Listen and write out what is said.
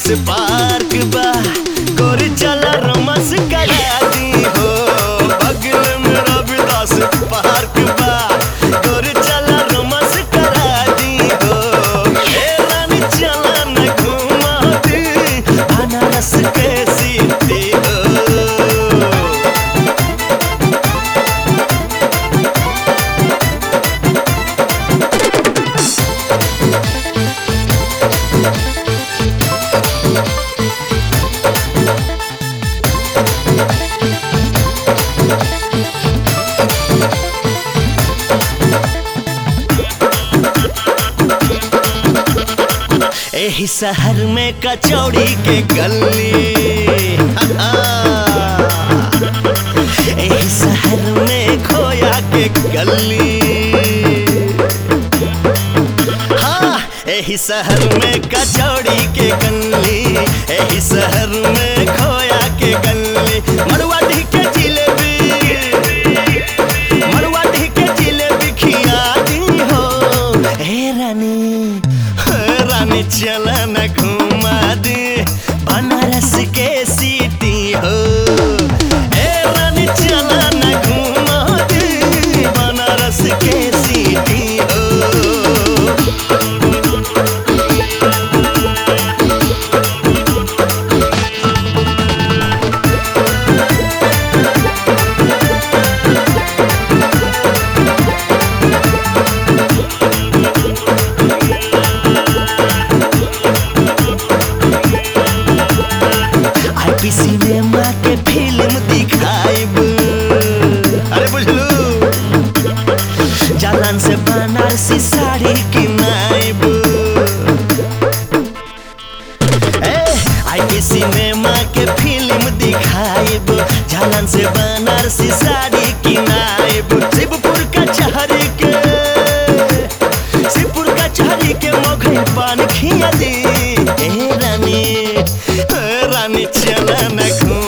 Ravidas park बा गोरी चला रोमांस करा दी हो बगल में रविदास पार्क बा गोरी चला रोमांस करा दी हो ए रानी चला न घुमा दी बनारस के सीटी हो एही शहर में कचौड़ी के गली एही शहर में खोया के गली हाँ एही शहर में कचौड़ी के गली एही शहर में खोया के गली मड़ुआ ढी के जिलेबी मड़ुआ ढी के जिलेबी खिया दी हो हे रानी हे रानी चला न घुमा दे बनारस के सीटी हो ए रानी चला न घुमा दे बनारस के सीटी हो आईपी सिनेमा के फिल्म दिखाइब अरे बुझलू जालन से बनारसी साड़ी किनाइब ए आईपी सिनेमा के फिल्म दिखाइब जालन से बनारसी साड़ी किनाइब शिवपुर का चहरी के शिवपुर का चहरी के मोघे पान खिया दी ए रानी ए रानी चला न घूम